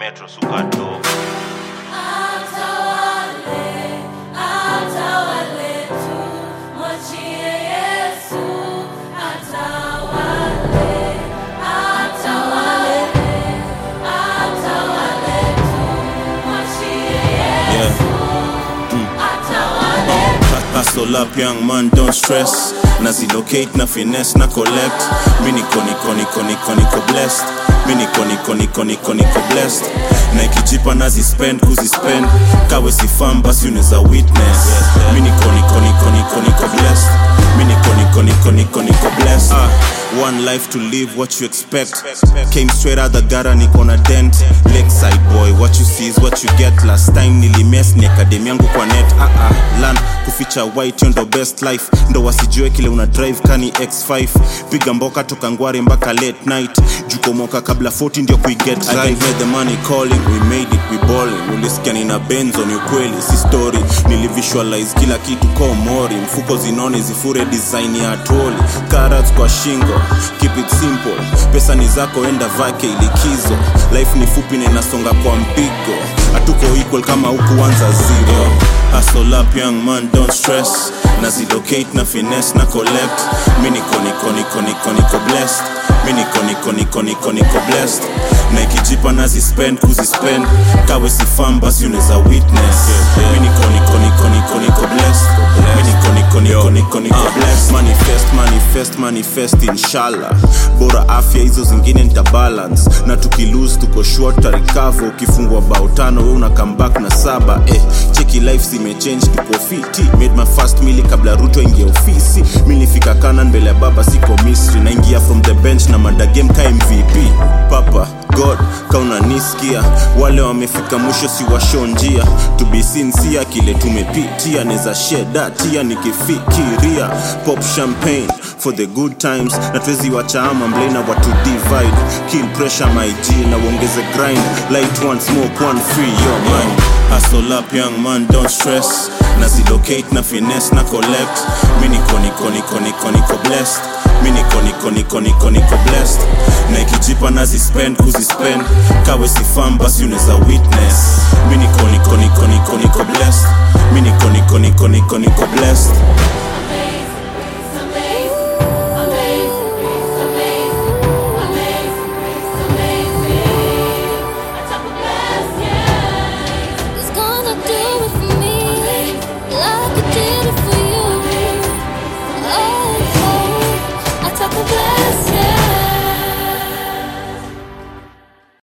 metro sukato Atawale, atawale tu, mwachie Yesu. Atawale, atawale, atawale tu, mwachie Yesu. Atawale Hustle up young man don't stress nazilocate na finesse na collect mi niko niko niko niko niko blessed mi niko niko niko niko niko blessed na ikijipa nazispend kuzispend kawe sifam basi unaweza witness mi niko niko niko niko niko blessed mi niko niko niko niko niko blessed ah, one life to live what you expect came straight out the gutter niko na dent lakeside boy what you see is what you get last time nilimes ni akademi yangu kwa net ah, ah, lan kuficha white yo ndo best life ndo wasijue kile una drive kani x5 piga mboka toka ngware mpaka late night jukomoka kabla 40 ndio kuiget I can hear the money calling we made it we balling ulisikia nina benzo ni ukweli si story nilivisualize kila kitu ko mori mfuko zinone zifure design ya toli carrots kwa shingo keep it simple pesa ni zako enda vake ilikizo life ni fupi na inasonga kwa mpigo hatuko equal kama hukuanza zero Hustle up young man don't stress nazilocate na finesse na collect mi niko niko niko niko niko blessed mi niko niko niko niko niko blessed na ikijipa nazispend kuzispend kawe sifam basi unaweza witness mi niko niko niko niko niko blessed mi niko niko niko niko niko blessed manifest manifest manifest inshallah bora afya hizo zingine nita balance na tukilose tuko short tarikavo ukifungwa bao tano we una come back na saba eh, cheki life zimechange tuko fiti made my first mili kabla ruto ingia ofisi milifika kanan mbele ya baba siko misri naingia from the bench na madagem ka mvp papa god kaunanisikia wale wamefika mwisho si washo njia to be sincere kile tumepitia neza shedatia nikifikiria pop champagne for the good times na twezi wachaama mblena watu divide kill pressure my g na uongeze grind light one smoke one free your mind hustle up young man don't stress nazilocate na finesse na collect mi niko niko niko niko niko blessed mi niko niko niko niko niko blessed na ikijipa nazispend kuzispend kawe sifam basi unaweza witness mi niko niko niko niko niko blessed mi niko niko niko niko niko blessed